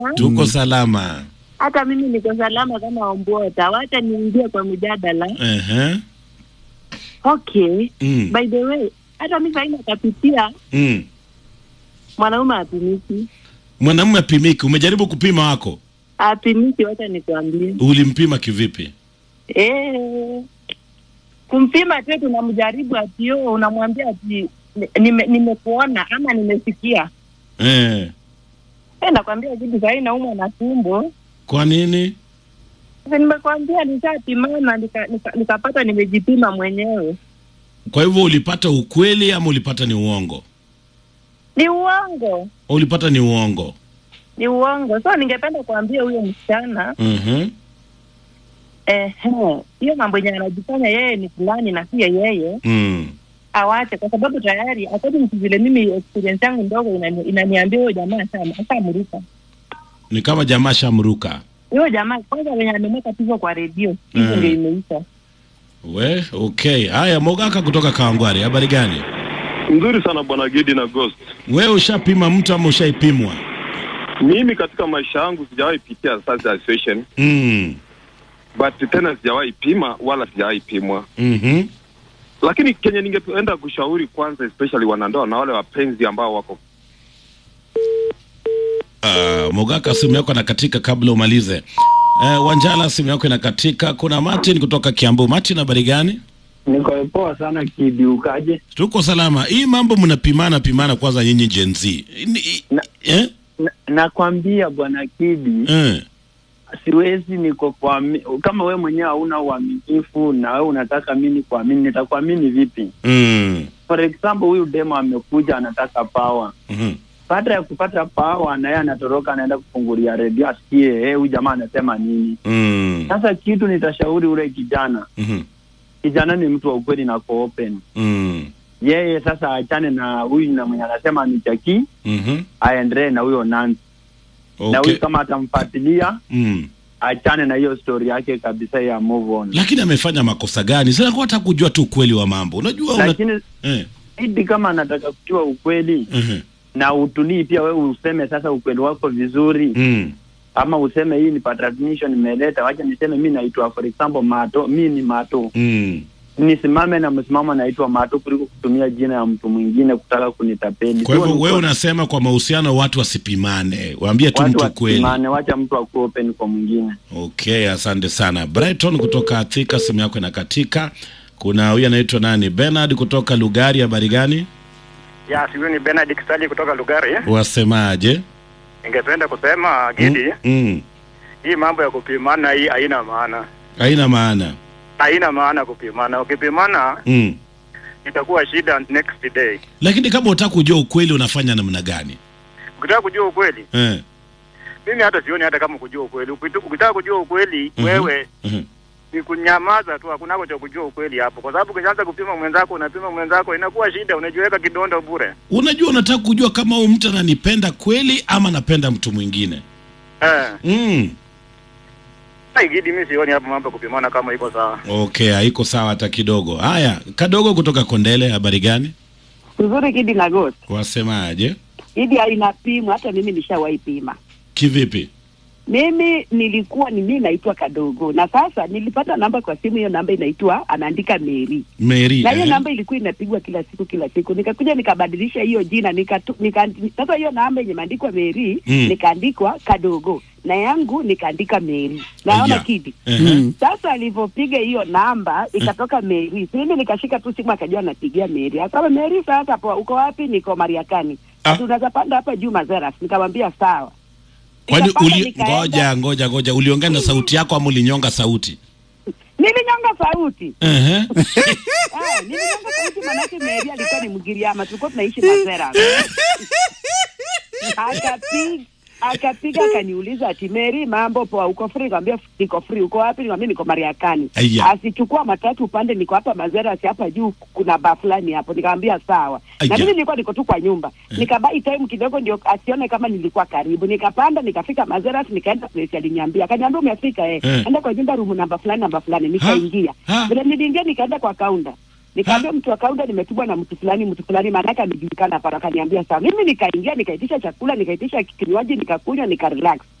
Tuko salama. Hata mimi niko salama kama Ombota. Wacha niingie kwa mjadala. Ehe. Okay. Mm. By the way, hata mimi sasa nakapitia Mm. mwanaume apimiki. Mwanamume apimiki, umejaribu kupima wako? Apimiki, wacha nikwambie. Ulimpima kivipi? Eh. Kumpima tu tunamjaribu ati yo unamwambia ati nime- nimekuona ama nimesikia. Eh. Eh, nakwambia kitu sasa naumwa na tumbo. Kwa nini? Sasa nimekwambia nishapimana nika, nika, nikapata nimejipima mwenyewe. Kwa hivyo ulipata ukweli ama ulipata ni uongo? Ni uongo. Ulipata ni uongo. Ni uongo. So ningependa kuambia huyo msichana Mhm. ehe, hiyo mambo yenye anajifanya yeye ni fulani na pia yeye Mm. awache, kwa sababu tayari according to vile mimi experience yangu ndogo inani- inaniambia huyo jamaa asha- ashamruka Ni kama jamaa shamruka. huyo jamaa kwanza wenye amemweka tuzo kwa redio hivyo Mm. ndio imeisha. We, okay. Haya, Mogaka kutoka Kawangware, habari gani? Nzuri sana bwana Gidi na Ghost. Wewe ushapima mtu ama ushaipimwa? Mimi katika maisha yangu sijawahi pitia such a situation, Mm. but tena sijawahi pima wala sijawahi pimwa. Mhm. Lakini kenye ningependa kushauri kwanza, especially wanandoa na wale wapenzi ambao wako Uh, Mogaka, simu yako inakatika kabla umalize. Uh, Wanjala, simu yako inakatika. Kuna Martin kutoka Kiambu. Martin, habari gani? Niko poa sana Kidi, ukaje? Tuko salama. Hii mambo mnapimana pimana kwanza nyinyi Gen Z. Ni- Na- Eh? Na- Nakwambia bwana Kidi, Eh. siwezi niko kwa kama we mwenyewe hauna uaminifu na wewe unataka mimi kuamini, nitakuamini vipi? Mm. For example, huyu demo amekuja anataka power. Mhm. Baada ya kupata power, na yeye anatoroka anaenda kufungulia redio asikie eh, huyu jamaa anasema nini. Mm. Sasa kitu nitashauri ule kijana, Mhm. kijana ni mtu wa ukweli na ko open. Mm. Yeye sasa aachane na huyu na mwenye anasema ni chaki, Mhm. aendelee na huyo Nancy na Okay. huyu kama atamfuatilia Mm. achane na hiyo story yake kabisa ya move on. Lakini amefanya makosa gani? Sasa kwa hata kujua tu ukweli wa mambo. Unajua una... Lakini eh. idi kama anataka kujua ukweli Mhm. na utulii pia, wewe useme sasa ukweli wako vizuri, Mm. ama useme hii ni patriotism nimeleta, wacha niseme mi naitwa for example Mato, mi ni Mato, Mm. nisimame na msimamo naitwa Mato kuliko kutumia jina ya mtu mwingine kutaka kunitapeli. Kwa Sio hivyo ni wewe kwa- unasema kwa mahusiano watu wasipimane, waambie tu watu mtu kweli. wasimame, wacha mtu akuwe open kwa mwingine. Okay, asante sana Brighton kutoka Athika, simu yako inakatika. Kuna huyu anaitwa nani, Bernard kutoka Lugari, habari gani? Ya, huyu ni Bernard Kisali kutoka Lugari. Wasemaje? Ningependa kusema Gidi, Mm. hii mambo ya kupimana hii haina maana, Haina maana. haina maana kupimana. Ukipimana Mm. itakuwa shida next day. Lakini kama unataka kujua ukweli unafanya namna gani? Ukitaka kujua ukweli, Eh. mimi hata sioni hata kama kujua ukweli. Ukitu- Ukitaka kujua ukweli Mhm. wewe Mhm. ni kunyamaza tu, hakunako cha kujua ukweli hapo, kwa sababu ukianza kupima mwenzako, unapima mwenzako, inakuwa shida, unajiweka kidondo bure. Unajua unataka kujua kama huyu mtu ananipenda kweli ama anapenda mtu mwingine. Eh, Mm. hai Gidi, mimi sioni hapo mambo ya kupimana kama iko sawa. Okay, haiko sawa hata kidogo. Haya, kadogo kutoka Kondele, habari gani? Nzuri Kidi na Ghost. Wasemaje? Idi inapimwa, hata mimi nishawahi pima. Kivipi? Mimi nilikuwa ni mimi naitwa Kadogo, na sasa nilipata namba kwa simu. Hiyo namba inaitwa anaandika Mary, Mary. na hiyo eh? namba ilikuwa inapigwa kila siku kila siku. Nikakuja nikabadilisha hiyo jina nikatu, nika, sasa hiyo namba yenye imeandikwa Mary Mm. nikaandikwa Kadogo na yangu nikaandika Mary. Naona Aya. Kidi Ehe. sasa alivyopiga hiyo namba ikatoka Mary. Si mimi nikashika tu simu akajua anapigia Mary. Akasema Mary, sasa poa, uko wapi? Niko Mariakani. Ah. Ah. Unaweza panda hapa juu Mazeras. Nikamwambia sawa. Kwani Nikapanda, uli, nikaenda. ngoja ngoja ngoja, uliongea na sauti yako ama ulinyonga sauti? Nilinyonga sauti. Ehe. Eh, nilinyonga sauti manake Mary alikuwa ni Mgiriama, tulikuwa tunaishi Mazeras. Akapiga akapiga akaniuliza ati Mary, mambo poa, uko free? Nikamwambia niko free. Uko wapi? Nikamwambia niko Mariakani. Aya. Asichukua matatu upande, niko hapa Mazeras, hapa juu kuna baa fulani hapo. Nikamwambia sawa. Aya. Na mimi nilikuwa niko tu kwa nyumba. Nikabai time kidogo ndio asione kama nilikuwa karibu. Nikapanda nikafika Mazeras, nikaenda place aliniambia. Akaniambia umefika eh. Eh. Enda kwa nyumba room namba fulani namba fulani. Nikaingia. Ha? Vile niliingia nikaenda kwa kaunta. Nikaambia mtu wa kaunta nimetumwa na mtu fulani mtu fulani, maanake amejulikana hapa. Akaniambia sawa. Mimi nikaingia nikaitisha chakula nikaitisha kinywaji nikakunywa nikarelax.